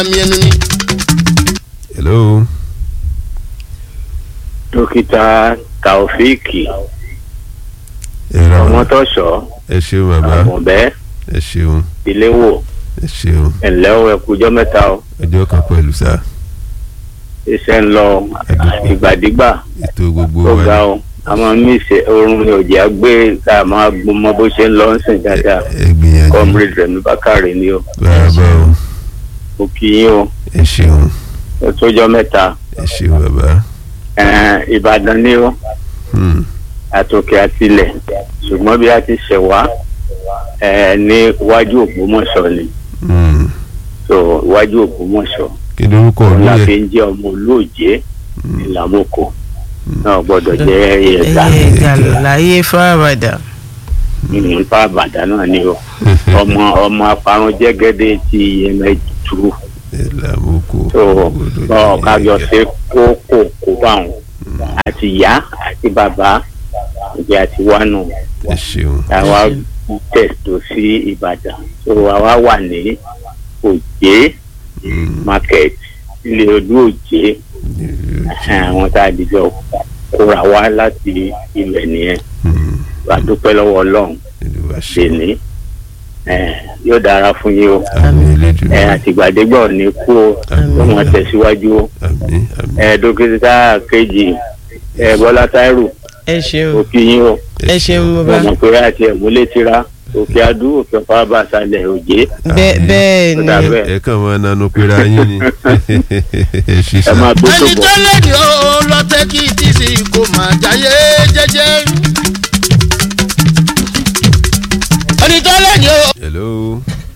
àmì ẹnu ni. hello dókítà taofíìkì ẹ ra wa ọmọtọ́ṣọ́ ẹ ṣeun bàbá àmọ̀bẹ́ ẹ ṣeun ìléwò ẹ ṣeun ẹ̀lẹ́ o ẹ̀kújọ́ mẹ́ta o ọjọ́ kan pẹ̀lú sá iṣẹ́ ń lọ ìgbàdígbà ètò gbogbo tó wa ga o a máa ń mísè oorun ní òjì àgbé tá a máa gbọ́ mọ bó ṣe ń lọ ń sìn dáadáa ẹ gbìyànjú comrade rẹmi bákàrẹ ni o bàbá o mo kí yín o ẹ ṣeun ó tójọ́ mẹ́ta ẹ ṣeun bàbá ẹ̀ẹ́n, ìbàdàn ni o Hmm, àtòkè àtilẹ̀ ṣùgbọ́n bí a ti ṣẹ̀ wá ẹ̀ẹ́, ní iwájú ògbómọ̀ṣọ́ ni hmm. so iwájú ògbómọ̀ṣọ́ kí ni orúkọ òun la olóyè fi ń jẹ́ ọmọ olóòjé ìlàmókò náà gbọ́dọ̀ jẹ́ ẹ̀ẹ́dà ẹyẹ gàláyé fáradà nípa àbàdàn náà ni o ọmọ ọmọ aparun jẹ́gẹ́dẹ́ ti yẹmẹtu ìlàmúkọ so ọ kájọ ṣe kókó kó báwọn àti ìyá àti bàbá ìdí àti wánu ẹ ṣeun àwa tẹ̀sítò sí ìbàdàn so àwa wà ní òjé Hmm, market ilé ọdún òjé àwọn tá a dìjọ kóra wá láti ilẹ̀ nìyẹn hmm, wà dúpẹ́ lọ́wọ́ ọlọ́run Olúwa ṣe dèní yóò dára fún yín o àmì elédùn ẹ àtìgbàdégbà ò ní kú o ó mọ tẹ̀síwájú o àmì àmì ẹ dókítà kejì ẹ bọ́lá táírù ẹ ṣeun ó kí yín o ẹ ṣeun mo bàbá mọ̀ pé àti ẹ̀múlé tira òkè adú òkè fábà sálẹ̀ òjé bẹ́ẹ̀ bẹ́ẹ̀ ó ni dà bẹ́ẹ̀ ẹ kàn máa nanu pera yín ni ẹ ẹ ṣiṣẹ́ máa gbé tó ẹni bọ̀ tó lẹ́ni ó lọ́tẹ́ kí tìsí kò máa jáyé jẹ́jẹ́. ẹni tó lẹ́ni ó. hello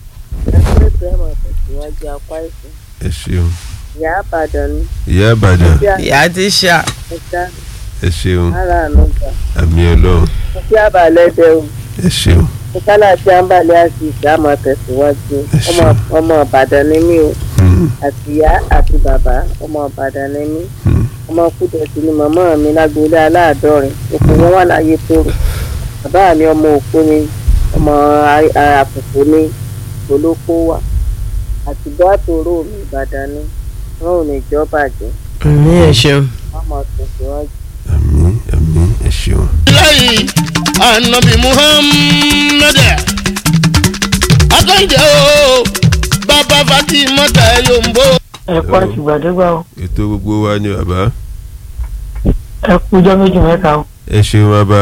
ẹ ṣeun ìyá àbàdàn ni ìyá àbàdàn bí ìyá ti ṣá àṣà ẹ ṣeun ara ànúgbà àmì ọlọ́run mo kí àbàlẹ̀ dẹ o ẹ ṣeun mo kálá tí a ń balẹ̀ àti ìgbà máa tẹ̀síwájú Ẹ ọmọ ṣeun. ọmọ ìbàdàn ni mí o Hmm, àti ìyá àti bàbá ọmọ ìbàdàn ni mí hmm. ọmọ kúdẹ̀sí ni màmá mi lágboolé aláàdọ́rin òkú wọn wà láyé tóró bàbá mi ọmọ òkú ni ọmọ a- àpòpò ni olóko wà àti bọ́àtòrò mi ìbàdàn ni wọn ò ní jọ́ bàjẹ́ ní ẹ ṣeun wọn máa tẹ̀síwájú. àmì àmì ẹ ṣeun lẹ́yìn anabi muhammed akọ́njẹ́ o bàbá fatima tẹ̀ yombo. ẹ kú àtìgbàdégbà o ètò gbogbo wa ni bàbá ẹ kú ọjọ́ méjì mẹ́ta o ẹ ṣeun bàbá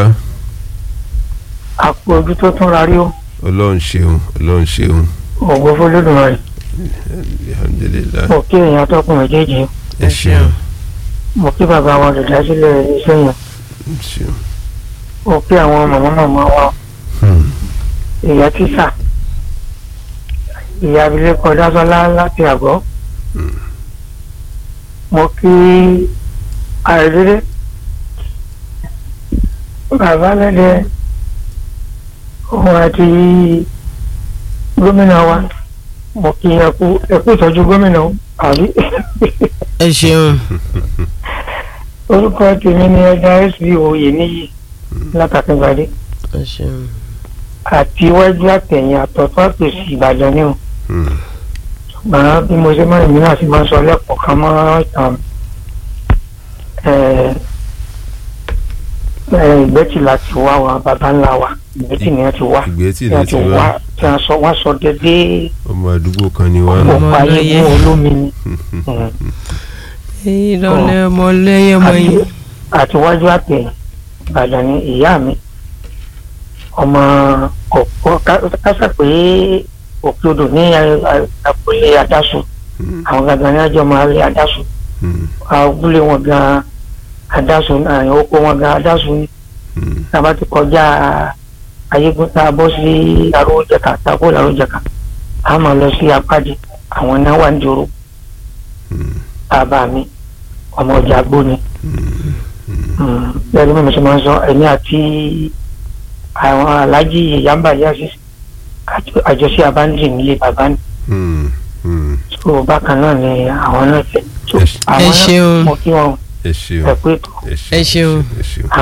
àpò ojú tó tún rarí o ọlọ́run ṣeun ọlọ́run ṣeun ògbó fọlọ́dúnrún alhamdulilayi mo kí èèyàn tọkùn méjèèjì o ẹ ṣeun mo kí bàbá wa olùdásílẹ̀ iṣẹ́ yẹn ẹ ṣeun mo kí àwọn màmá màmá wa Hmm, ìyá tíṣà ìyá abilékọ dásọlá láti àgọ́ mo kí àìdédé bàbá lẹ́dẹ̀ òun àti gómìnà wa mo kí ẹkú ẹkú ìtọ́jú gómìnà o, àbí ẹ ṣeun orúkọ tèmi ni ẹja sb oyè níyì látàkíngbàdé ẹ ṣeun àti iwájú àtẹ̀yìn àtọ̀tọ̀ àtòsí ìbàdàn ni o hmm. màá bí mo ṣe máa ń mìíràn sí máa ń sọ lẹ́kọ̀ọ́ kan mọ́ ìtàn ìgbẹ́tì láti wá wa bàbá ńlá wa ìgbẹ́tì ni wọ́n ti wá ìgbésí tí ni wọ́n ti ti wá wá tí wọ́n sọ wọ́n sọ dédé ọmọ àdúgbò kan ni wá nù. òpó ayé ọlọ́yẹ. fún olómi ni èyí lọlẹ ọmọ lẹyẹ mọ yín àti iwájú àtẹ̀yìn ìbàdàn ni ìyá mi ọmọ ọ̀pọ̀ kásà pé òkè odò ní àpòlé adásùn Hmm, àwọn gangan ní àjọ máa rí adásùn hmm, abúlé wọn gan adásun àyàn oko wọn gan adásun ní hmm. tá a bá ti kọjá ayégun tá a bọ́ sí arójẹka tá a kó làrójẹka a máa lọ sí apájì àwọn náà wà ní ìdúró Hmm, bàbá mi ọmọ ọjà gbóni bẹ́ẹ̀ ni mo ṣe máa ń sọ ẹ̀mí àti àwọn aláàjì ìyàmbá yásí àjọṣe abáńdì nílé bàbá ní hmm, hmm. tó bákan náà ni àwọn náà fẹ́ tó Ẹ ṣe- àwọn Ẹ ṣeun. náà mo kí wọn ẹ ṣeun ẹ pé tó Ẹ ṣeun. ẹ ṣeun.